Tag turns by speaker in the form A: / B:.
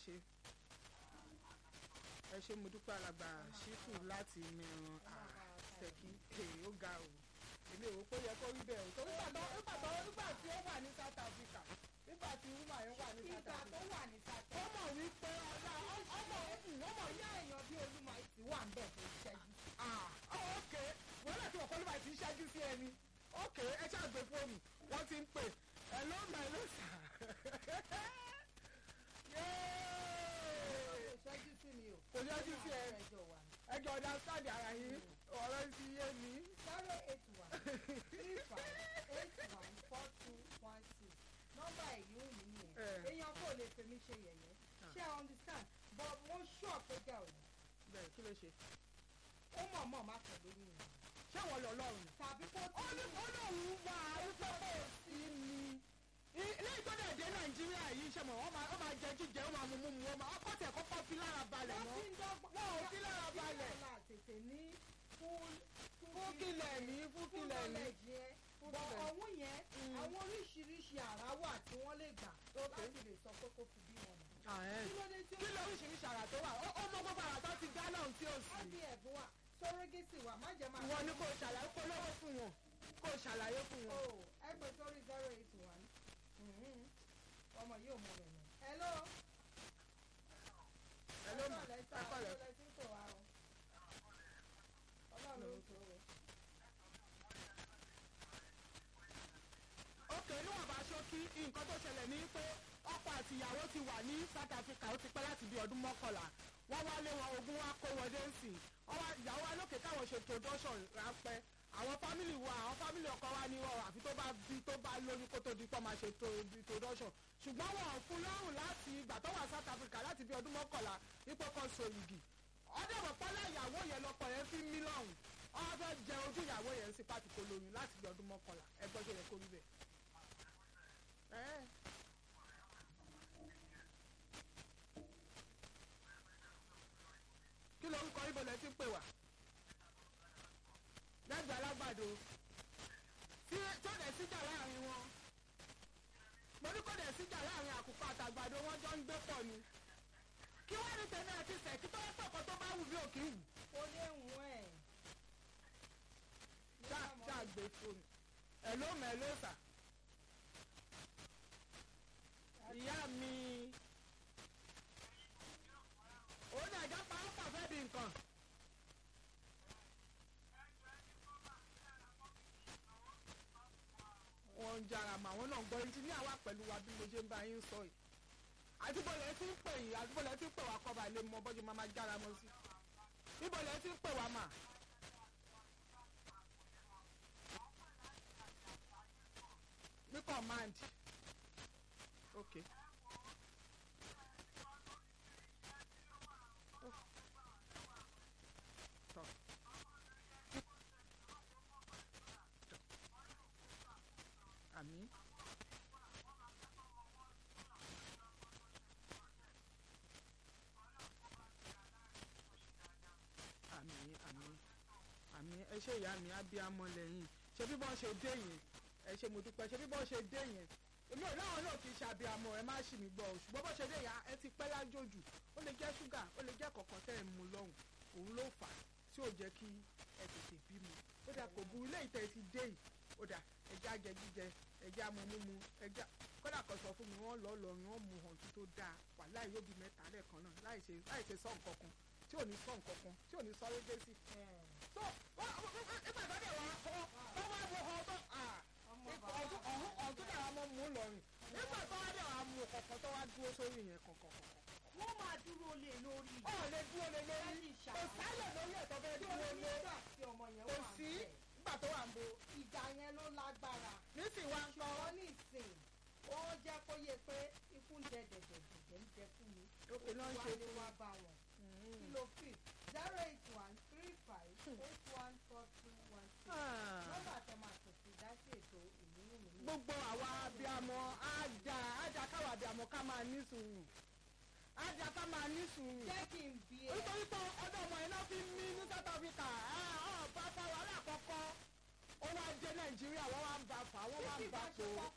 A: ṣe ẹ ṣe mo dúpẹ́ alàgbà ṣíkù láti mìíràn àṣẹkí èyí ó ga o èmi ò rò pé ó yẹ kó rí bẹ́ẹ̀ o torí nígbà tó nígbà tó nígbà tí ó wà ní South Africa nígbà tí wúmà yẹn wà ní South
B: ìgbà tó
A: Africa
B: wà ní sátẹ.
A: ó mọ̀ wípé ọ̀la ọmọ ọmọ
B: ìyá èèyàn bíi olúmọ ìtì wà ń bẹ̀ tó ṣẹ́jú.
A: ah oh, ok wọ́n láti wọ̀ kọ́lùmọ̀ àti ṣáájú sí ẹni ok ẹ ṣáà gbé fóònù wọ́n ti ń pè ẹ ló mà ló sà yéé
B: kò ṣẹ́jú sí mi o.
A: kò ṣáájú sí ẹ
B: ẹjọ́ wa ni.
A: ẹ jọ ọ̀dà sáàdì ara yín ọ̀rọ̀ ti yé mi.
B: zero eight one three five eight one four two one six nọ́mbà èyí ò ní nìyẹn
A: Eh.
B: èèyàn kò lè fèmí ṣe yẹ̀yẹ́ ṣé i understand but mo sure pé gẹ̀ ò ní
A: bẹ́ẹ̀ kí ló ṣe
B: ó mọ̀ mọ̀ má tẹ̀ lórí mi
A: ṣé wọ́n lọ lọ́rùn ni.
B: tàbí kó
A: ó ní ó lóun wà á wípé kò sí ni. lẹ́yìn tó dẹ̀ dé nàìjíríà yìí ṣe mọ̀ wọ́n máa ó máa jẹ jíjẹ ó máa mú mú mu wọ́n máa ọkọ̀ tẹ̀ kọ́kọ́ fi lára balẹ̀
B: wọ́n
A: mọ́.
B: ti ń dọ́gbọ́n
A: Wọ́n ò fi lára balẹ̀.
B: la tètè ní full
A: fún kílẹ̀ ní fún
B: full
A: kílẹ̀ ní.
B: knowledge yẹn
A: Full
B: bọ̀
A: knowledge.
B: ọ̀hún yẹn
A: Mm.
B: àwọn oríṣiríṣi àrà wà tí wọ́n lè gbà
A: Okay.
B: láti lè sọ pé kó fi bí wọn nà.
A: Ah, eh.
B: kí ló dé tí ó
A: kí ló oríṣiríṣi àrà tó wà ó ó mọ gbogbo àrà tó ti dá náà tí ó sì.
B: IVF wà surrogacy wà má jẹ́ máa.
A: ìwọ ni kò ṣàlàyé kó lọ́wọ́ fún wọn kó ṣàlàyé fún wọn.
B: o ẹ pè sórí zero eight one ọmọ yìí ò mọ rẹ̀ nù. hello.
A: Hello ma,
B: Ọlọ́run lẹ́sà,
A: ẹ kọ́lẹ̀.
B: ọlọ́run lẹ́sìn tó wá o. ọlọ́run ló ń tó o.
A: òkè níwọ̀n bá ṣókí nǹkan tó ṣẹlẹ̀ ní pé ọkọ àti ìyàwó ti wà ní South Africa ó ti pẹ́ láti bí ọdún mọ́kànlá wọ́n wá lé wọn ogún wá kó wọn dé sí ọwọ́ ìyàwó wa lókè káwọn ṣe introduction ráńpẹ́ àwọn fámìlì wa àwọn fámìlì ọkọ wa ní ọ àfi tó bá bí tó bá lóyún kó tó di pọ́ máa ṣe to- introduction ṣùgbọ́n wọn ò fún lọ́rùn láti ìgbà tó wà South Africa láti bí ọdún mọ́kànlá ipò kan so igi ọdẹ̀bọ̀ pọ́lá ìyàwó yẹn lọ́kọ yẹn fi mí lọ́rùn ọwọ́ fẹ́ jẹ ojú ìyàwó yẹn sí pàtì kó lóyún láti bí ọdún mọ́kànlá ẹgbẹ́ tó yẹ kó rí bẹ́ẹ̀. Ẹ́. kí lorúkọ ibo lẹ ti ń pè wá lẹ́gbẹ̀ẹ́ alágbàdo tí tó dẹ̀ síjà láàrin wọn mo ní kó dẹ̀ síjà láàrin àkùkọ àtàgbàdo wọn jọ ń gbé pọ̀ ni kí wọ́n ní tẹ̀lé àti sẹ̀ kí tó yẹ pọ̀kọ́ tó bá wù bí òkè wù
B: ó lé wùn ẹ̀.
A: ṣáà ṣáà gbé fóònù ẹ̀ ló mẹ́ ló sà ìyá mi òun ní àjọ pa ó pàfẹ́ bí nǹkan. wọ́n ń jára mà wọ́n náà gbọ́ ẹnjìníà wà pẹ̀lú wa bí mo ṣe ń bá yín sọ yìí àdúgbòlẹ̀ tí ń pè yìí àdúgbòlẹ̀ tí ń pè wá kọ́ba ilé mọ bọ́jú máa máa jára mọ́ sí ìbòlẹ̀ tí ń pè wá mà. ní command ok. Tọ́. Àmín. àmín àmín àmín ẹ ṣe ìyá mi abiyamọ lẹ́yìn ṣé bí bọ́n ṣe dé yẹn ẹ ṣe mo dúpẹ́ ṣé bí bọ́n ṣe dé yẹn èmi ò láwọn náà kì í ṣe abiyamọ ẹ má ṣì mí gbọ́ o ṣùgbọ́n bọ́n ṣe dé yẹn ẹ ti pẹ́ lájòjù ó lè jẹ́ ṣúgà ó lè jẹ́ kọ̀ọ̀kan tẹ́ ẹ mú lọ́hùn òun ló fà á tí ò jẹ́ kí ẹ tètè bímọ ó dà kò burú léyìí tẹ́ ẹ ti dé yìí ó dà ẹja jẹ jíjẹ ẹja mu mímu ẹja kódà kan sọ fún mi wọ́n lọ lọrin wọ́n mu hàn tó dáa wàhálà yóò bí mẹ́ta lẹ́ẹ̀kan náà láì ṣe láì ṣe sọ nǹkan kan tí ò ní sọ nǹkan kan tí ò ní sọ régésì tó wọ́n ìgbà tó dẹ̀ wá ọ wọ́n wá wo ọ tó ọdún ọ̀hún ọdún dẹ̀ wá mọ́ mú lọ́rùn nígbà tó wá dẹ̀ wá mú kọ̀ọ̀kan tó wá dúró sórí yẹn kọ̀ọ̀kan kọ̀ọ̀kan.
B: wọ́n máa dúró lé lórí.
A: ọ̀ lè dúró lé lórí
B: Lẹ́yìn
A: kò
B: ìṣàlàyé.
A: sáyẹ̀ lórí ẹ̀ tó fẹ́
B: tí
A: dúró lé
B: onígbà tí ọmọ yẹn
A: kò
B: wà
A: sí
B: níbẹ̀.
A: nígbà tó wà ń bo
B: ìjà yẹn ló lágbára.
A: nísìnyí wá ń
B: ṣùgbọ́n
A: tọ́
B: ní ìsìn ó jẹ́ kó yẹ pé ikú ń jẹ dẹ̀dẹ̀dẹ̀dẹ̀ ń jẹ fún mi.
A: Òkè náà ń
B: Wá
A: ṣe
B: ní
A: fún
B: wá bá wọn. kí ló fi zero eight one three five eight one four two one six. nọ́mbà tẹ máa tètè dá sí ètò ìlú mi.
A: gbogbo àwa abiyamọ ájà ájà káwa abiyamọ ká máa ní sùúrù ájà ká máa ní sùúrù
B: jẹ́ kí n bí ẹ.
A: nítorí pé ọdún ọmọ yẹn náà fi mí ní South Africa ọ̀ bá fa wàhálà kọ́kọ́ ó wá dé Nàìjíríà wọ́n wá ń bá fà wọ́n wá
B: tí
A: ń bá
B: ìbá ṣe
A: tó
B: kọ́